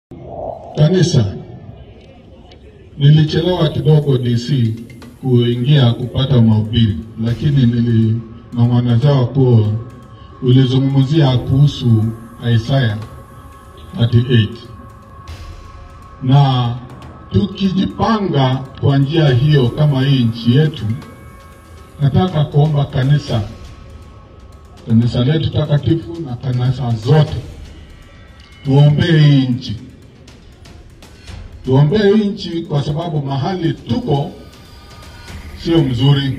Kanisa, nilichelewa kidogo DC kuingia kupata mahubiri, lakini nilinong'onezewa kuwa ulizungumzia kuhusu Isaya 38 na tukijipanga kwa njia hiyo kama hii nchi yetu, nataka kuomba kanisa, kanisa letu takatifu na kanisa zote tuombee hii nchi, tuombee hii nchi kwa sababu mahali tuko sio mzuri.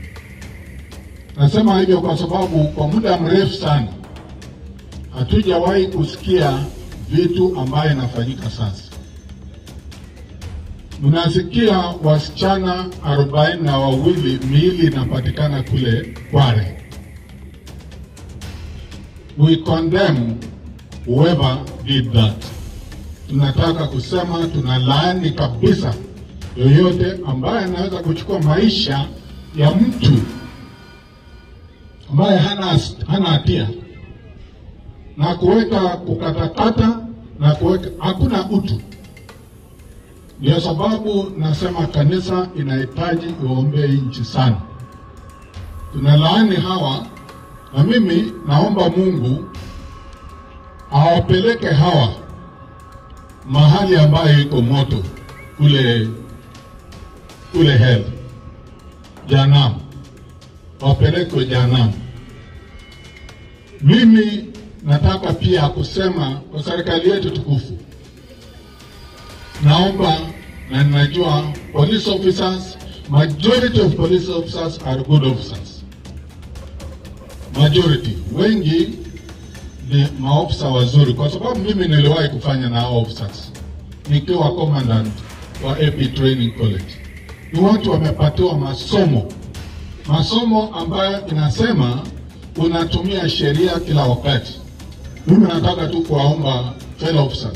Nasema hivyo kwa sababu kwa muda mrefu sana hatujawahi kusikia vitu ambayo inafanyika sasa. Mnasikia wasichana arobaini na wawili miili inapatikana kule Kware. We condemn whoever did that. Tunataka kusema tunalaani kabisa yoyote ambaye anaweza kuchukua maisha ya mtu ambaye hana hana hatia na kuweka kukatakata na kuweka, hakuna utu. Ndio sababu nasema kanisa inahitaji uombee nchi sana. Tunalaani hawa, na mimi naomba Mungu awapeleke hawa mahali ambayo iko moto kule kule hell Jahanamu, wapelekwe Jahanamu. Mimi nataka pia kusema kwa serikali yetu tukufu, naomba na ninajua police officers, majority of police officers are good officers, majority, wengi ni maofisa wazuri, kwa sababu mimi niliwahi kufanya na hao officers nikiwa commandant wa AP Training College. Ni watu wamepatiwa masomo, masomo ambayo inasema unatumia sheria kila wakati. Mimi nataka tu kuwaomba fellow officers,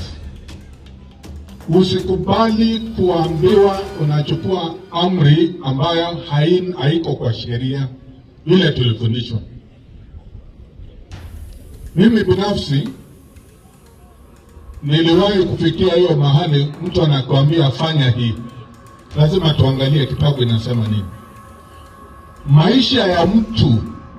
usikubali kuambiwa unachukua amri ambayo hain, haiko kwa sheria vile tulifundishwa. Mimi binafsi niliwahi kufikia hiyo mahali mtu anakuambia fanya hii, lazima tuangalie kitabu inasema nini. Maisha ya mtu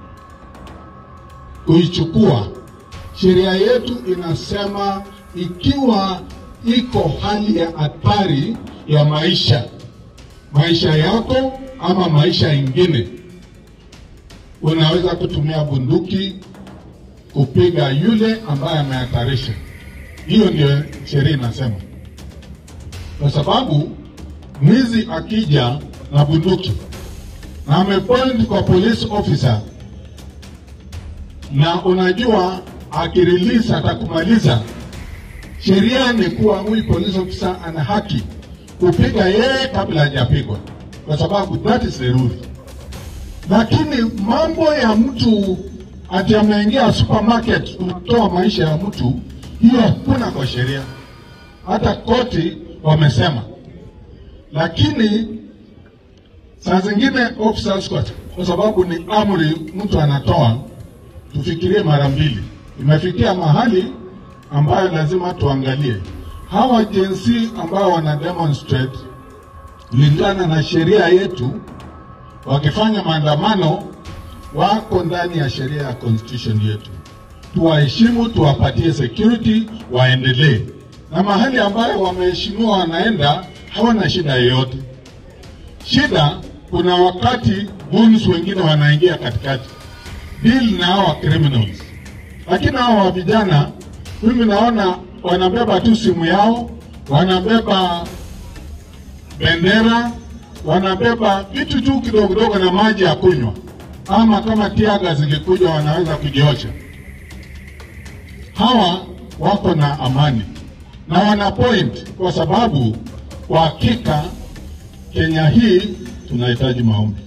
kuichukua, sheria yetu inasema ikiwa iko hali ya hatari ya maisha, maisha yako ama maisha ingine, unaweza kutumia bunduki kupiga yule ambaye amehatarisha. Hiyo ndio sheria inasema, kwa sababu mwizi akija na bunduki na amepoint kwa police officer, na unajua akirelease atakumaliza, sheria ni kuwa huyu police officer ana haki kupiga yeye kabla hajapigwa, kwa sababu that is the rule. Lakini mambo ya mtu ati ameingia supermarket kutoa maisha ya mtu, hiyo hakuna kwa sheria, hata koti wamesema. Lakini saa zingine officers, kwa, kwa sababu ni amri mtu anatoa, tufikirie mara mbili. Imefikia mahali ambayo lazima tuangalie hawa jinsi ambao wana demonstrate kulingana na sheria yetu, wakifanya maandamano wako ndani ya sheria ya constitution yetu. Tuwaheshimu, tuwapatie security, waendelee na mahali ambayo wameheshimiwa, wanaenda hawana shida yoyote. Shida kuna wakati goons wengine wanaingia katikati deal na hawa criminals, lakini hawa vijana mimi naona wanabeba tu simu yao, wanabeba bendera, wanabeba vitu tu kidogo kidogo na maji ya kunywa ama kama tiaga zingekuja wanaweza kujiosha. Hawa wako na amani na wana point, kwa sababu kwa hakika Kenya hii tunahitaji maombi.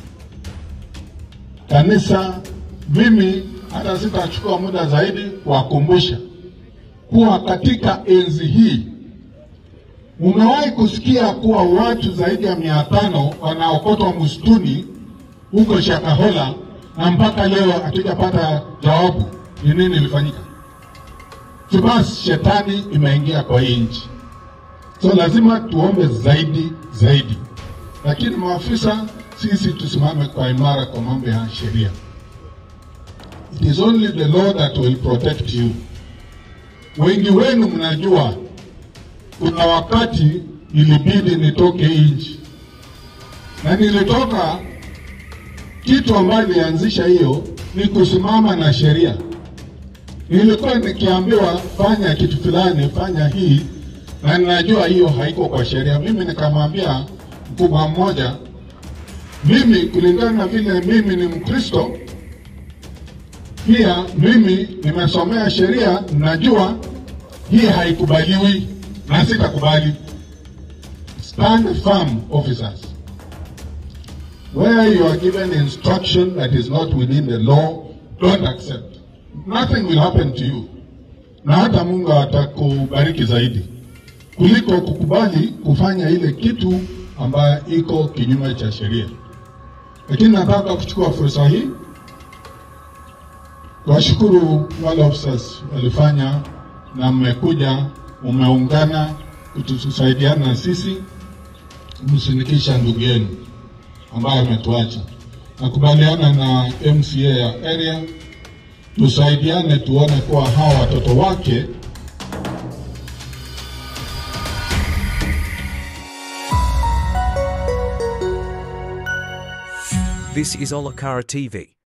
Kanisa, mimi hata sitachukua muda zaidi kuwakumbusha kuwa katika enzi hii umewahi kusikia kuwa watu zaidi ya mia tano wanaokotwa msituni huko Shakahola na mpaka leo hatujapata jawabu ni nini ilifanyika. basi shetani imeingia kwa hii nchi, so lazima tuombe zaidi zaidi, lakini maafisa sisi tusimame kwa imara kwa mambo ya sheria. It is only the law that will protect you. Wengi wenu mnajua kuna wakati ilibidi nitoke nchi na nilitoka, kitu ambayo ilianzisha hiyo ni kusimama na sheria. Nilikuwa nikiambiwa fanya kitu fulani, fanya hii, na ninajua hiyo haiko kwa sheria. Mimi nikamwambia mkubwa mmoja, mimi kulingana na vile mimi ni Mkristo, pia mimi nimesomea sheria, najua hii haikubaliwi na sitakubali. Stand firm, officers. Where you are given instruction that is not within the law, don't accept. Nothing will happen to you, na hata Mungu atakubariki zaidi kuliko kukubali kufanya ile kitu ambayo iko kinyume cha sheria. Lakini nataka kuchukua fursa hii kuwashukuru wale officers walifanya na mmekuja, umeungana kutusaidiana na sisi kumsindikisha ndugu yenu ambaye ametuacha. Nakubaliana na MCA ya area, tusaidiane tuone kuwa hawa watoto wake This is Olakara TV.